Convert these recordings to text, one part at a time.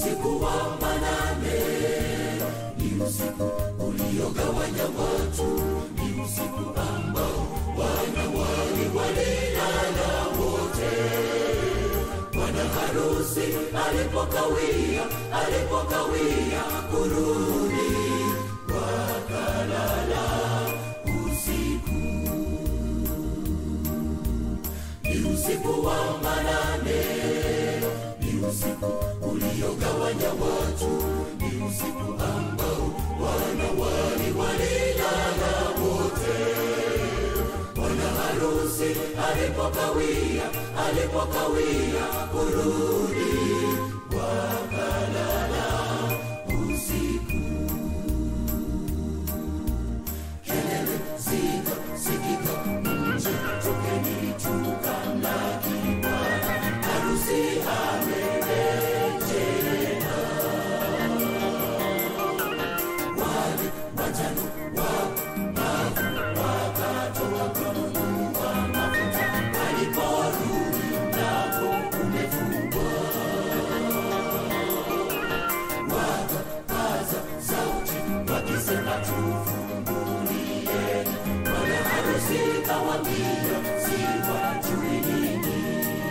usiku wa manane, ni usiku uliogawanya watu, ni usiku ambao wanawali walilala wote. Bwana harusi alipokawia, alipokawia kurudi, wakalala usiku. Ni usiku wa manane, ni usiku uliogawanya watu, ni usiku ambao wanawali walilala wote. Bwana harusi alipokawia, alipokawia kurudi, wakalala usiku. Kelele zikasikika nje, tokeni tukamlaki Bwana, harusi amerejea. Wale watano wapumbavu wakatoka kununua mafuta, waliporudi mlango umefungwa. Wakapaza sauti wakisema, tufungulieni. Bwana harusi kawaambia, siwajui ninyi.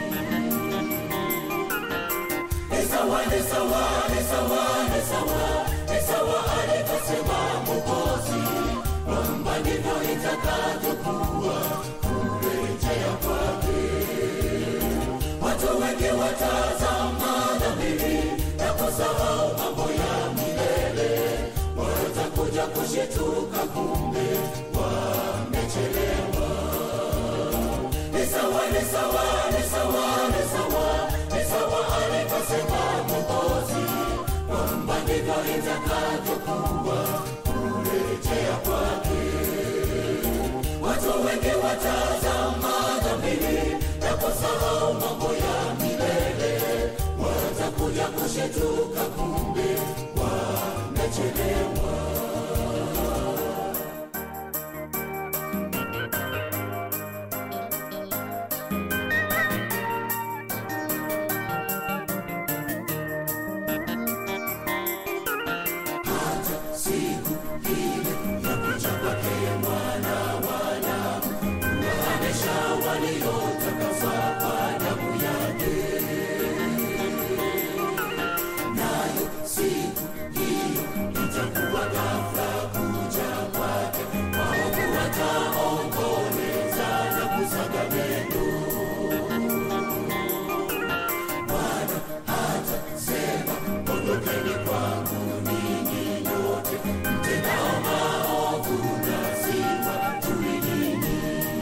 Ni sawa, ni sawa, ni sawa, ni sawa, ni sawa alivyosema Mwokozi, kwamba ndivyo itakavyokuwa kurejea kwake. Watu wengi watazama dhamiri na kusahau mambo ya milele, watakuja kushituka, kumbe wamechelewa. Ni sawa, ni sawa, ni sawa, ni sawa, ni sawa alivyosema Mwokozi, kwamba ndivyo itakavyokuwa kurejea kwake. Watu wengi watazama dhamiri na kusahau mambo ya milele, watakuja kushituka, kumbe wamechelewa. hata siku ile ya kuja kwake mwana wa Adamu, kuwahanesha waliotakaswa kwa damu yake. Nayo siku hiyo itakuwa ghafla kuja kwake, waovu wataomboleza na kusaga meno. Bwana hatasema ondokeni kwangu ninyi nyote mtendao maovu, na siwajui ninyi.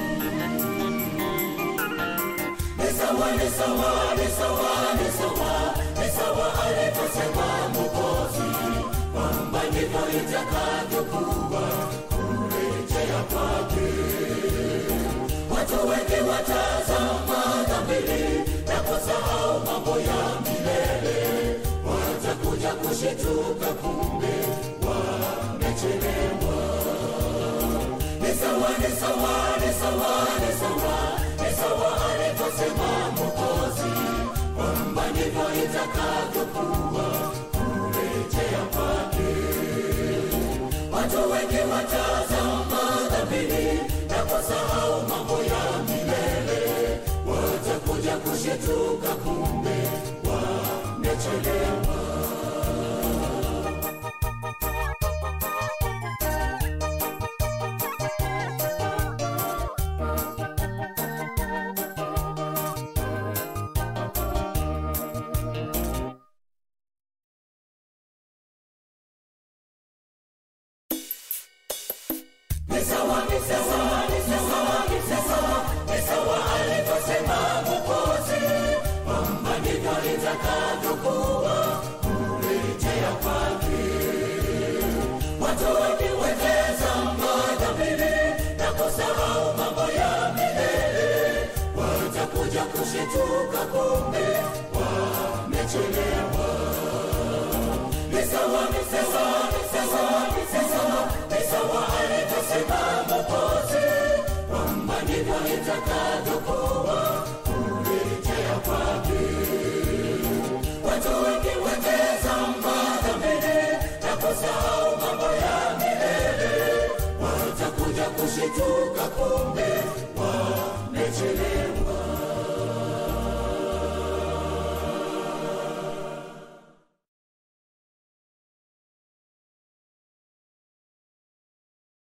Ni sawa, ni sawa, ni sawa, ni sawa, ni sawa alivyosema Mwokozi, kwamba ndivyo itakavyokuwa kurejea kwake. Watu wengi watazama dhamiri na kusahau mambo ya milele, watakuja kushituka, kumbe wamechelewa. Ni sawa, ni sawa, ni sawa, ni sawa, ni sawa alivyosema Mwokozi, kwamba ndivyo itakavyokuwa kurejea kwake. Watu wengi watazama dhamiri na kusahau mambo ya milele, watakuja kushituka, kumbe wamechelewa. Ni sawa, ni sawa, ni sawa, ni sawa, ni sawa alivyosema Mwokozi, kwamba ndivyo itakavyokuwa kurejea kwake. Watu wengi watazama dhamiri na kusahau mambo ya milele, watakuja kushituka, kumbe wamechelewa. Ni sawa, ni sawa, ni sawa, ni sawa, ni sawa alivyosema Mwokozi, kwamba ndivyo itakavyokuwa kurejea kwake. Watu wengi wateza kushituka kumbe wamechelewa